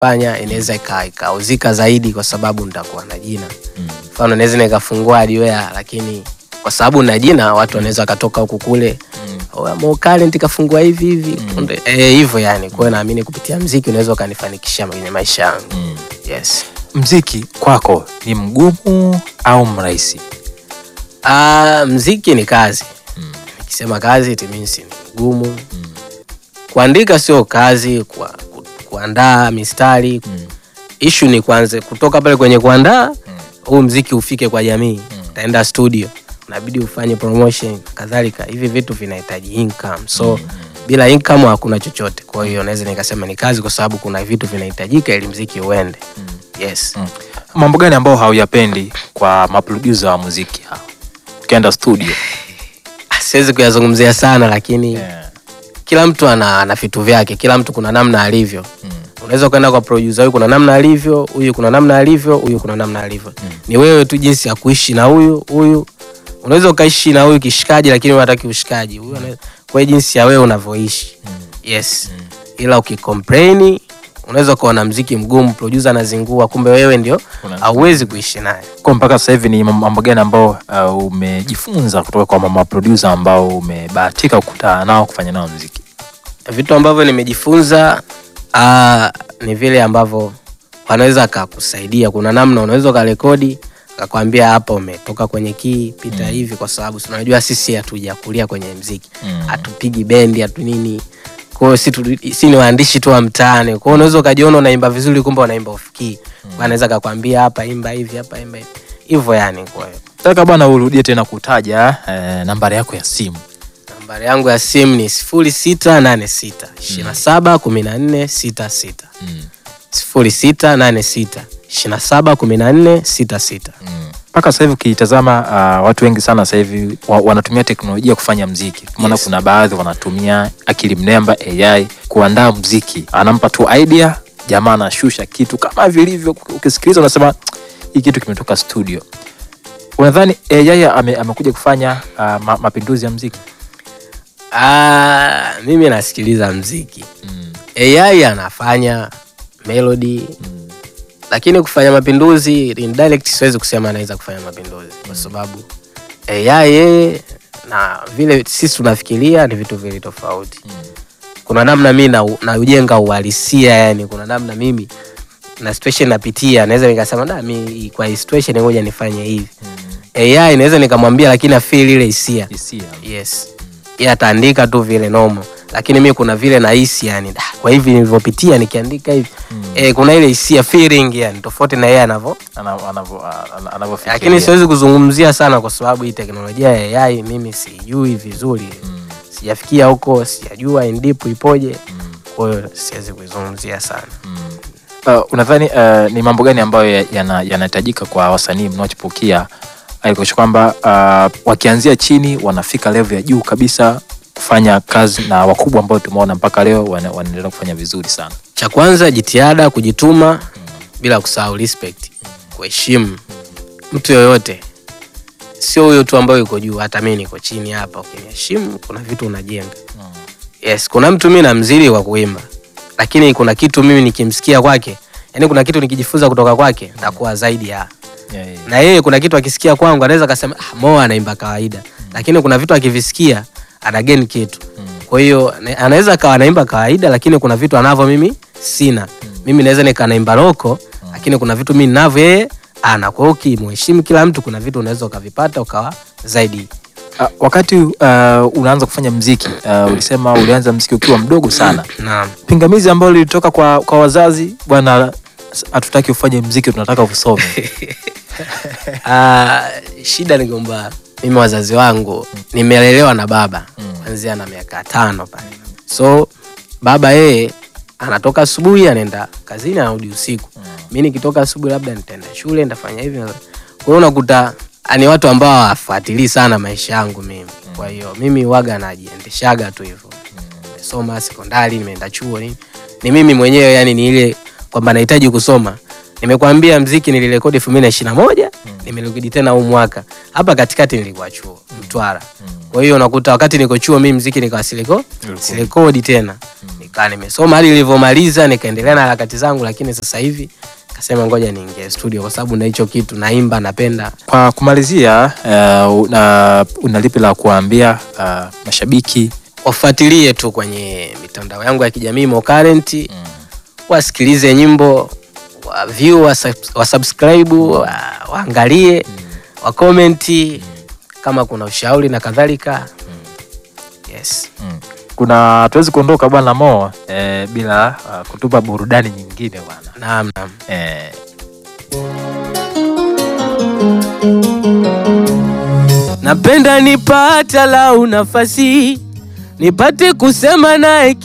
fanya inaweza ika- ikauzika zaidi kwa sababu nitakuwa na jina mfano naweza nikafungua hardware lakini kwa sababu na jina watu wanaweza wakatoka huku kule "Oh, Mo Talent kafungua hivi hivi Kunde- eh, hivyo yani kwa hiyo naamini kupitia mziki unaweza ukanifanikisha kwenye maisha yangu yes mziki kwako ni mgumu au mrahisi Ah, mziki ni kazi nikisema kazi it means ni ngumu kuandika sio kazi kwa, ku, kuandaa mistari ishu ni kwanza kutoka pale kwenye kuandaa huu mziki ufike kwa jamii utaenda studio unabidi ufanye promotion kadhalika hivi vitu vinahitaji income so bila income hakuna chochote kwa hiyo naweza nikasema ni kazi kwa sababu kuna vitu vinahitajika ili mziki uende yes mambo gani ambayo hauyapendi kwa maprodusa wa muziki hao ukienda studio siwezi kuyazungumzia sana lakini kila mtu ana, ana vitu vyake kila mtu kuna namna alivyo unaweza ukaenda kwa producer huyu kuna namna alivyo huyu kuna namna alivyo huyu kuna namna alivyo ni wewe tu jinsi ya kuishi na huyu huyu unaweza ukaishi na huyu kishikaji lakini unataki ushikaji huyu ana- kwa hiyo jinsi ya wewe unavyoishi yes ila ukicomplain unaweza ukaona mziki mgumu producer anazingua kumbe wewe ndio Una- hauwezi kuishi naye kwa mpaka sasa hivi ni mambo gani ambao uh, umejifunza kutoka kwa mama producer ambao umebahatika kukutana nao kufanya nao mziki vitu ambavyo nimejifunza ah, ni vile ambavyo wanaweza akakusaidia kuna namna unaweza ukarekodi akakwambia hapa umetoka kwenye kii pita hivi kwa sababu si unajua sisi hatujakulia kwenye mziki Mm. hatupigi bendi hatu nini kwao si, tu- si ni waandishi tu wa mtaani kwao unaweza ukajiona unaimba vizuri kumbe unaimba ufikii mm. anaweza akakwambia hapa imba hivi hapa imba hivi hivyo yani kwa hiyo taka bwana urudie tena kutaja eh, nambari yako ya simu nambari yangu ya simu ni sifuri sita nane sita ishirini na saba kumi na nne sita sita sifuri sita nane sita ishirini na saba kumi na nne sita sita mpaka sasa hivi ukitazama uh, watu wengi sana sasa hivi wa, wanatumia teknolojia kufanya mziki maana Yes. kuna baadhi wanatumia akili mnemba ai kuandaa mziki anampa tu idea jamaa anashusha kitu kama vilivyo ukisikiliza unasema hii kitu kimetoka studio unadhani ai ame, amekuja kufanya uh, ma, mapinduzi ya mziki Ah, mimi nasikiliza mziki ai anafanya melody lakini kufanya mapinduzi indirect siwezi kusema anaweza kufanya mapinduzi kwa sababu ai yeye na vile sisi tunafikiria ni vitu vili tofauti kuna namna mi na- naujenga uhalisia yani kuna namna mimi na situation napitia naweza nikasema da mi kwa hii situation ngoja nifanye hivi ai naweza nikamwambia lakini afeel ile hisia hisia yes yeye ataandika tu vile nomo lakini mi kuna vile nahisi yani "Da, kwa hivi nilivyopitia nikiandika hivi eh, kuna ile hisia feeling yani tofauti na yeye anavyo ana- anavyo- ana- anavyofikiria. lakini siwezi kuzungumzia sana kwa sababu hii teknolojia ya AI mimi sijui vizuri sijafikia huko sijajua indipu ipoje kwa hiyo siwezi kuizungumzia sana Uh, unadhani uh, ni mambo gani ambayo ya- yana- yanahitajika kwa wasanii mnaochipukia aikosha kwamba uh, wakianzia chini wanafika level ya juu kabisa kufanya kazi na wakubwa ambao tumeona mpaka leo wana- wanaendelea kufanya vizuri sana cha kwanza jitihada kujituma bila kusahau respect kuheshimu mtu yoyote sio huyo tu ambayo yuko juu hata mi niko chini hapa ukiniheshimu kuna vitu unajenga yes kuna mtu mi namzidi kwa kuimba lakini kuna kitu mimi nikimsikia kwake yani kuna kitu nikijifunza kutoka kwake ntakuwa zaidi ya yeah, yeah. na yeye kuna kitu akisikia kwangu anaweza akasema ah, Mo anaimba kawaida lakini kuna vitu akivisikia ana gain kitu kwa hiyo na- anaweza akawa anaimba kawaida lakini kuna vitu anavyo mimi sina mimi naweza nikanaimba loko lakini kuna vitu mimi ninavyo yeye ana kwa hiyo ukimheshimu kila mtu kuna vitu unaweza ukavipata ukawa zaidi Uh, wakati uh, unaanza kufanya mziki uh, ulisema ulianza mziki ukiwa mdogo sana naam pingamizi ambalo lilitoka kwa, kwa wazazi bwana s- hatutaki ufanye mziki tunataka usome Ah, shida ni kwamba mimi wazazi wangu nimelelewa na baba kuanzia na miaka tano pale so baba yeye anatoka asubuhi anaenda kazini anarudi usiku mi nikitoka asubuhi labda nitaenda shule nitafanya hivi na- kwa hiyo unakuta ah, ni watu ambao hawafuatilii sana maisha yangu mimi kwa hiyo mimi waga najiendeshaga tu hivyo nimesoma sekondari nimeenda chuo nini ni mimi mwenyewe yani ni ile kwamba nahitaji kusoma nimekwambia mziki nilirekodi elfu mbili na ishiri na moja nimerekodi tena huu mwaka hapa katikati nilikuwa chuo mtwara kwa hiyo unakuta wakati niko chuo mi mziki nikawa siliko sirekodi tena nikaa nimesoma hadi nilivyomaliza nikaendelea na harakati zangu, lakini sasa hivi kasema ngoja niingie studio kwa sababu na hicho kitu naimba, napenda. Kwa kumalizia, uh, una, una lipi la kuwaambia uh, mashabiki? Wafuatilie tu kwenye mitandao yangu ya kijamii Mo Current, wasikilize nyimbo, wa view, wa, subs- wa subscribe, wa, waangalie, wa comment kama kuna ushauri na kadhalika. Yes. Mm. Kuna tuwezi kuondoka bwana Mo eh, bila uh, kutupa burudani nyingine bwana Naam, naam. eh, Napenda nipata lau nafasi nipate kusema naye